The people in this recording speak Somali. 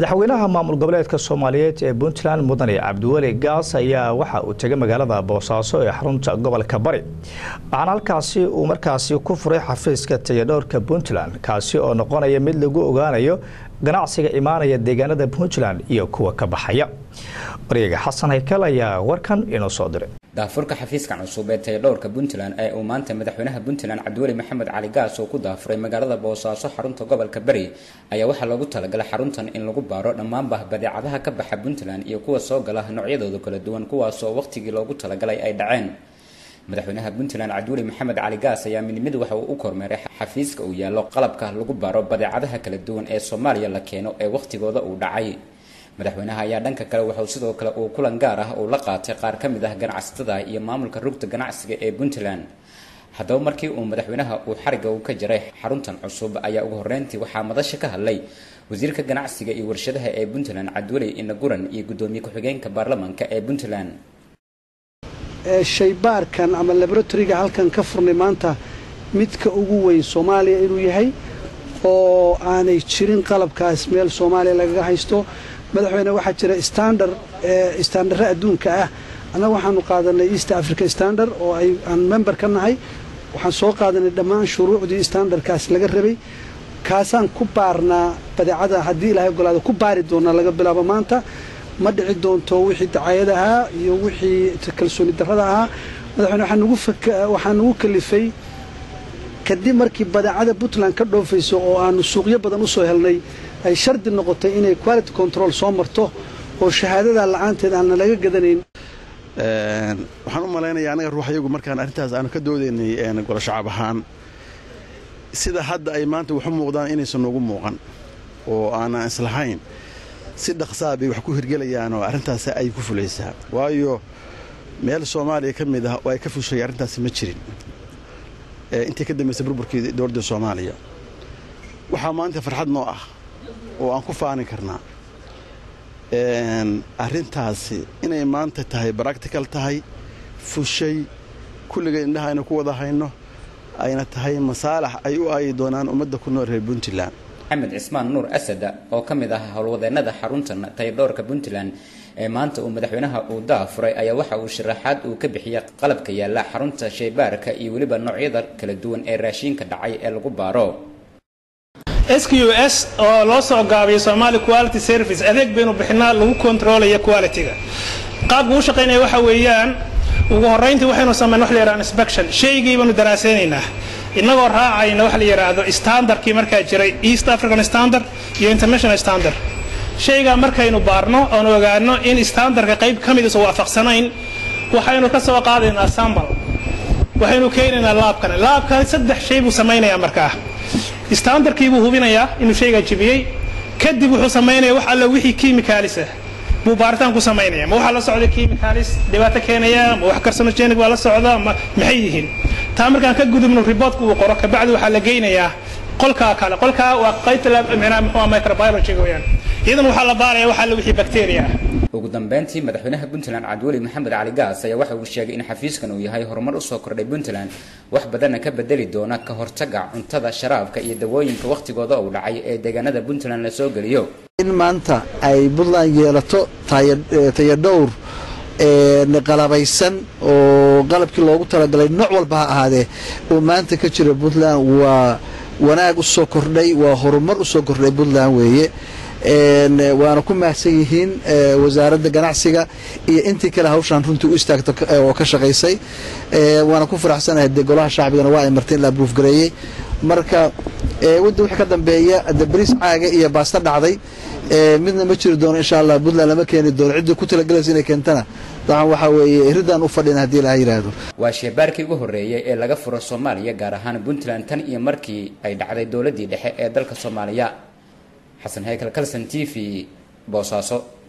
madaxweynaha maamul goboleedka soomaaliyeed ee puntland mudane cabdiweli gaas ayaa waxa uu tegay magaalada boosaaso ee xarunta gobolka bari waxaana halkaasi uu markaasi ku furay xafiiska tayadhowrka puntland kaasi oo noqonaya mid lagu ogaanayo ganacsiga imaanaya deegaanada puntland iyo kuwa ka baxaya wareega xasan haykal ayaa warkan inoo soo diray daafurka xafiiska cusub ee tayadhowrka puntland ee uu maanta madaxweynaha puntland cabdiweli maxamed cali gaas oo ku daafuray magaalada boosaaso xarunta gobolka bari ayaa waxaa loogu talagalay xaruntan in lagu baaro dhammaanba badeecadaha ka baxa puntland iyo kuwa soo gala noocyadooda kala duwan kuwaasoo wakhtigii loogu talagalay ay dhaceen madaxweynaha puntland cabdiweli maxamed cali gaas ayaa midnimid waxa uu u kormeeray xafiiska uu yaallo qalabka lagu baaro badeecadaha kala duwan ee soomaaliya la keeno ee wakhtigooda uu dhacay madaxweynaha ayaa dhanka kale waxauu sidoo kale uu kulan gaar ah uu la qaatay qaar ka mid ah ganacsatada iyo maamulka rugta ganacsiga ee puntland haddaba markii uu madaxweynaha uu xariga uu ka jaray xaruntan cusub ayaa ugu horreyntii waxaa madasha ka hadlay wasiirka ganacsiga iyo warshadaha ee puntland cabdiweli inaguran iyo guddoomiye ku-xigeenka baarlamaanka ee puntland shaybaarkan ama laboratoriga halkan ka furnay maanta midka ugu weyn soomaaliya inuu yahay oo aanay jirin qalabkaas meel soomaaliya lagaga haysto madaxweyne waxaa jira standard standarre adduunka ah annaga waxaanu qaadanay east africa standard oo ay aan member ka nahay waxaan soo qaadanay dhammaan shuruucdii standardkaas laga rabay kaasaan ku baarnaa badeecada haddii ilaahay ogolaado ku baari doonaa laga bilaabo maanta ma dhici doonto wixii dacayad ahaa iyo wixii kalsooni darrada ahaa madaxweyne waxaa nagu kalifay kadib markii badeecada puntland ka dhoofayso oo aanu suuqyo badan usoo helnay ay shardi noqotay inay quality control soo marto oo shahaadada la-aanteed aanna laga gadanayn waxaan u malaynayaa anaga ruux ayagu markaan arrintaas aanu ka doodaynay golo shacab ahaan sida hadda ay maanta waxu muuqdaan inaysan noogu muuqan oo aanan islahayn si dhaqsaa bay wax ku hirgelayaan oo arrintaas ay ku fulaysaa waayo meel soomaaliya ka mid ah oo ay ka fushay arrintaasi ma jirin intii ka dambaysay burburkii dowladda soomaaliya waxaa maanta farxad noo ah oo aan ku faani karnaa arrintaasi inay maanta tahay baractical tahay fushay kulligay indhaha aynu ku wada hayno ayna tahay masaalax ay u aayi doonaan ummadda ku nool reer puntland maxamed cismaan nuur asada oo ka mid ah howlwadeennada xaruntan tayadhowrka puntland ee maanta uu madaxweynaha uu daafuray ayaa waxa uu sharaxaad uu ka bixiyay qalabka yaalla xarunta shaybaarka iyo weliba noocyada kala duwan ee raashiinka dhacay ee lagu baaro s q s oo loo soo gaabiyo somaali quality service adeeg baynu bixinaa lagu kontroolaya quality-ga qaabka uu shaqaynaya waxa weeyaan ugu horrayntii waxaynu samayn wax la yidhahdo inspection shaygii baanu daraasaynaynaa innagoo raacayna waxa la yidhaahdo standardkii markaa jiray east african standard iyo international standard shaygaa markaynu baarno oon ogaano in standardka qayb ka mid isu waafaqsanayn waxaynu ka soo qaadaynaa sambal waxaynu keenaynaa laabkan laabkan saddex shay buu samaynayaa markaa standardkii buu hubinayaa inuu shaygaa jibiyey kadib wuxuu samaynaya wax alla wixii kimicalisa buu baaritaan ku samaynaya ma waxaa la socda chemicalis dhibaato keenaya ma wax carcinogenic baa la socda ma maxay yihiin taa markaan ka gudubno reportka uu qoro kabacdi waxaa la geynayaa qolkaa kale qolkaa waa qaybta micnaha muxuu microbiology weeyaan iyadan waxaa la baaraya waxaa la wixii bacteria ah ugu dambeyntii madaxweynaha puntland cabdiweli maxamed cali gaas ayaa waxa uu sheegay in xafiiskan uu yahay horumar usoo kordhay puntland wax badanna ka bedeli doona ka hortaga cuntada sharaabka iyo dawooyinka wakhtigooda uu dhacay ee deegaanada puntland la soo geliyo in maanta ay puntland yeelato tayadhowr qalabaysan oo qalabkii loogu talagalay nooc walba ha ahaadee oo maanta ka jira puntland waa wanaag usoo kordhay waa horumar usoo kordhay puntland weeye waana ku mahadsan yihiin wasaaradda ganacsiga iyo intii kale hawshaan runtii u istaagto oo ka shaqaysay waana ku faraxsanahay dee golaha shacbigana waa ay martay in la abruuf gareeyey marka wadda wixii ka dambeeya de bariis caaga iyo baasta dhacday midna ma jiri doono insha allah puntland lama keeni doono ciddii ku talagalaysa inay keentana dacan waxaa weeye iridaan u fadhina haddii ilaha yidhaahdo waa sheebaarkii ugu horreeyay ee laga furo soomaaliya gaar ahaan puntland tan iyo markii ay dhacday dowladdii dhexe ee dalka soomaaliya xasan haykal kalson t v boosaaso